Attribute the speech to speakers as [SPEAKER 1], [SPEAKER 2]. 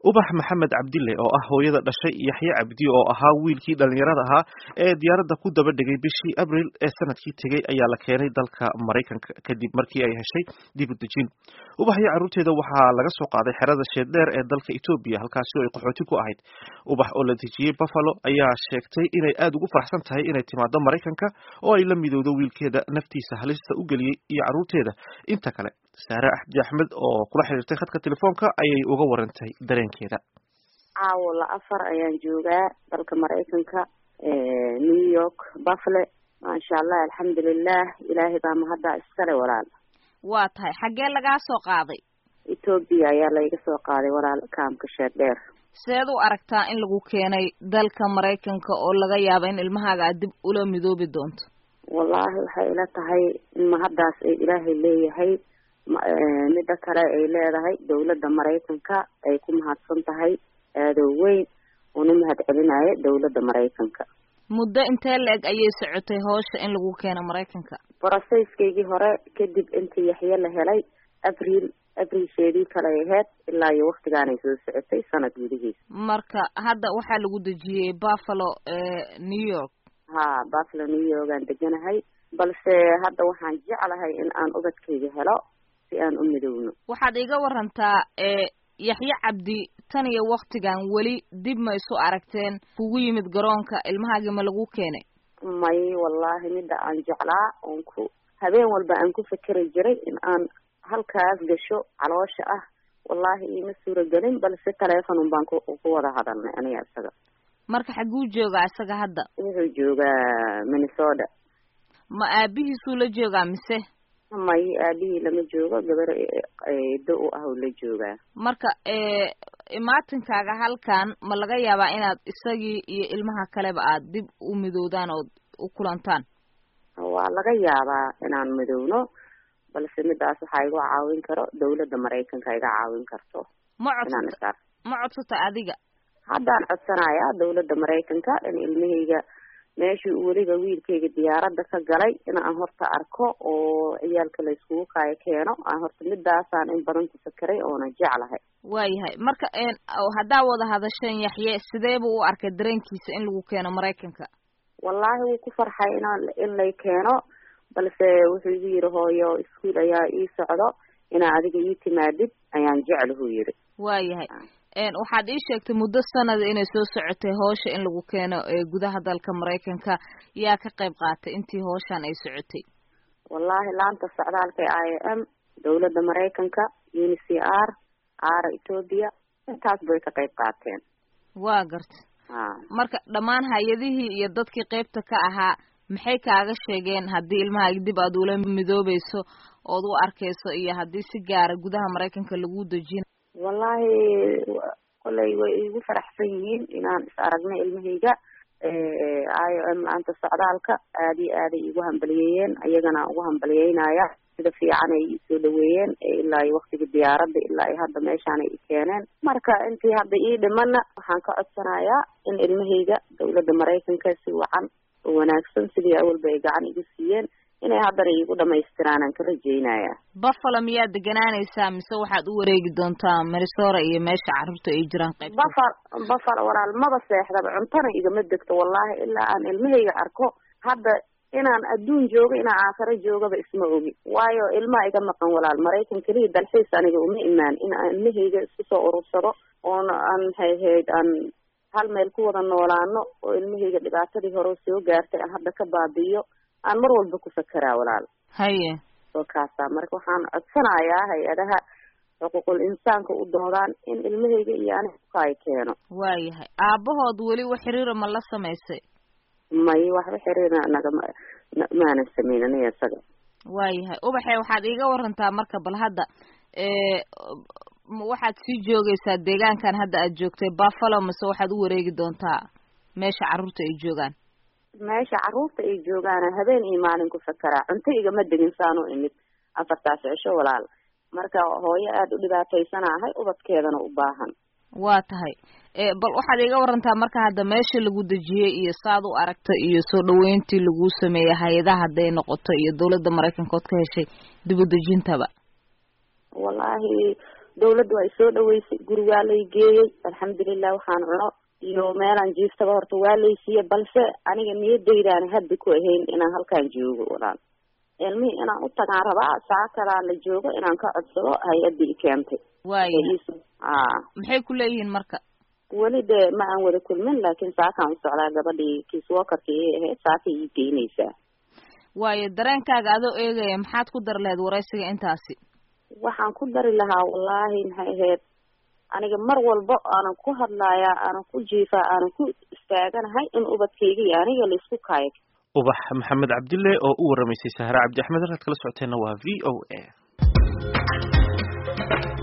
[SPEAKER 1] ubax maxamed cabdille oo ah hooyada dhashay yaxye cabdi oo ahaa wiilkii dhallinyarada ahaa ee diyaaradda ku daba dhigay bishii abril ee sanadkii tegey ayaa la keenay dalka maraykanka kadib markii ay heshay dib u dejin ubax iyo carruurteeda waxaa laga soo qaaday xerada sheeddheer ee dalka etoobiya halkaasi oo ay qaxooti ku ahayd ubax oo la dejiyey buffalo ayaa sheegtay inay aada ugu faraxsan tahay inay timaado maraykanka oo ay la midowdo wiilkeeda naftiisa halista u geliyey iyo carruurteeda inta kale saare axdi axmed oo kula xiriirtay khadka telefoonka ayay uga warantay dareenkeeda
[SPEAKER 2] caawo la afar ayaan joogaa dalka maraykanka new york buffle maasha allah alxamdulilah ilaahay baa mahaddaa iskale walaal
[SPEAKER 3] waa tahay xaggee lagaa soo qaaday
[SPEAKER 2] etoobiya ayaa layga soo qaaday walaal kaamka sheerdheer
[SPEAKER 3] seed u aragtaa in lagu keenay dalka maraykanka oo laga yaabo in ilmahaaga aad dib ula midoobi doonto
[SPEAKER 2] wallaahi waxay ila tahay in mahaddaas ay ilaahay leeyahay midda kale ay leedahay dawladda maraykanka ay ku mahadsan tahay aadoo weyn una mahad celinaayo dawladda maraykanka
[SPEAKER 3] muddo intee la-eg ayay socotay howsha in lagu keeno maraykanka
[SPEAKER 2] brocesskaygii hore kadib intii yaxye la helay abriil abrilsheedii kale ahayd ilaa iyo waktigaanay soo socotay sanad gudihiisa
[SPEAKER 3] marka hadda waxaa lagu dejiyey buffalo new york
[SPEAKER 2] ha buffalo new york aan deganahay balse hadda waxaan jeclahay in aan ubadkayga helo si aan u midowno
[SPEAKER 3] waxaad iga warantaa yaxye cabdi tan iyo waktigan weli dib ma isu aragteen kugu yimid garoonka ilmahaagii ma lagu keenay
[SPEAKER 2] may wallahi midda aan jeclaa oon ku habeen walba aan ku fekeri jiray in aan halkaas gasho caloosha ah wallahi iima suuragelin balse telefonun baan ku ku wada hadalnay aniga isaga
[SPEAKER 3] marka xagguu joogaa isaga hadda
[SPEAKER 2] wuxuu joogaa minnesota
[SPEAKER 3] ma aabihiisuu la joogaa mise
[SPEAKER 2] may aabihii lama joogo gabar eedo u ah oo la joogaa
[SPEAKER 3] marka imaatinkaaga halkan ma laga yaabaa inaad isagii iyo ilmaha kaleba aad dib u midoodaan ood u kulantaan
[SPEAKER 2] waa laga yaabaa inaan midowno balse midaas waxaa igu caawin karo dawladda maraykanka iga caawin karto
[SPEAKER 3] ma codsata ma codsata adiga
[SPEAKER 2] haddaan codsanayaa dawladda maraykanka in ilmahayga meeshii weliba wiilkayga diyaaradda ka galay in aan horta arko oo ciyaalka la iskugu kaayo keeno aan horta midaasaan in badan ku fakeray oona jeclahay
[SPEAKER 3] waayahay marka haddaa wada hadasheen yaxye sidee buu u arkay dareenkiisa in lagu keeno maraykanka
[SPEAKER 2] wallaahi wuu ku farxay in in lay keeno balse wuxuu igu yidhi hooyo iskuol ayaa ii socdo inaa adiga ii timaadid ayaan jeclahu yidhi
[SPEAKER 3] waayahay waxaad ii sheegtay muddo sanada inay soo socotay howsha in lagu keeno gudaha dalka maraykanka yaa ka qayb qaatay intii howshan ay socotay
[SPEAKER 2] wallahi laanta socdaalka i m dawladda maraykanka un c r r ethoobia intaas bay ka qayb qaateen
[SPEAKER 3] waa garta marka dhammaan hay-adihii iyo dadkii qeybta ka ahaa maxay kaaga sheegeen haddii ilmahaagi dib aad ula midoobayso ood u arkayso iyo haddii si gaara gudaha maraykanka lagu dejina
[SPEAKER 2] wallahi kolay way igu faraxsan yihiin inaan is aragnay ilmahayga i o m laanta socdaalka aad iyo aaday igu hambaliyeeyeen ayagana ugu hambaliyeynaya sida fiican ay isoo dhaweeyeen ilaa iyo waktiga diyaaradda ilaa iyo hadda meeshaan ay i keeneen marka intii hadda ii dhimana waxaan ka codsanayaa in ilmahayga dawladda maraykanka si wacan oo wanaagsan sidii awalba ay gacan igu siiyeen inay haddana iigu dhamaystiraan aan ka rajeynaya
[SPEAKER 3] buffalo miyaad deganaanaysaa mise waxaad u wareegi doontaa marisora iyo meesha carruurta ay jiraan qayb
[SPEAKER 2] buffalo buffalo walaal maba seexdaba cuntana igama degto wallahi ilaa aan ilmahayga arko hadda inaan adduun joogo inaan aakhiro joogaba isma ogi waayo ilmaha iga maqan walaal maraykan keliya dalxiis aniga uma imaan in aan ilmahayga isku soo urursado oona aan maxay ahayd aan hal meel ku wada noolaano oo ilmahayga dhibaatadii hore soo gaartay aan hadda ka baabi'iyo aan mar walba ku fakeraa walaal
[SPEAKER 3] haye
[SPEAKER 2] oo kaasa marka waxaan codsanayaa hay-adaha xuquuqul insaanka u doodaan in ilmahayga iyo aniga ukaayo keeno
[SPEAKER 3] waayahay aabahood weli wax xiriira ma la samaysay
[SPEAKER 2] may waxba xiriira nagama maanan samayn aniga isaga
[SPEAKER 3] waayahay ubaxe waxaad iiga warantaa marka bal hadda waxaad sii joogaysaa deegaankan hadda aad joogtay buffalo mase waxaad u wareegi doontaa meesha carruurta ay joogaan
[SPEAKER 2] meesha carruurta ay joogaan habeen iyo maalin ku fakeraa cunto igama degin saanu imid afartaas cisho walaal marka hooyo aada u dhibaataysanahay ubadkeedana u baahan
[SPEAKER 3] waa tahay bal waxaad iiga warantaa marka hadda meesha lagu dejiyey iyo saad u aragta iyo soo dhaweyntii lagu sameeyey hay-adaha hadday noqoto iyo dawladda maraykanka ood ka heshay dib u dejintaba
[SPEAKER 2] wallahi dawladda waa isoo dhaweysay guri waa lay geeyey alxamdulilah waxaan cuno iyo meelaan jiiftaba horta waa laysiiye balse aniga niyadaydaani hadda ku ahayn inaan halkaan joogo walaan ilmihii inaan u tagaan rabaa saa kalaan la joogo inaan ka codsado hay-adda i keentay
[SPEAKER 3] waaya
[SPEAKER 2] a
[SPEAKER 3] maxay ku leeyihiin marka
[SPEAKER 2] weli dee ma aan wada kulmin laakiin saakaan u socdaa gabadhii kiiswokarka iyay ahayd saaka ii geynaysaa
[SPEAKER 3] waayo dareenkaaga adoo eegaya maxaad ku dar lahayd waraysiga intaasi
[SPEAKER 2] waxaan ku dari lahaa wallaahi maxay ahayd aniga mar walba aanan ku hadlaayaa aanan ku jiifaa aanan ku istaaganahay in ubadkayga iyo aniga laisku kaayo
[SPEAKER 1] ubax maxamed cabdille oo u waramaysay sahre cabdi axmed halkaad kala socoteenna waa v o a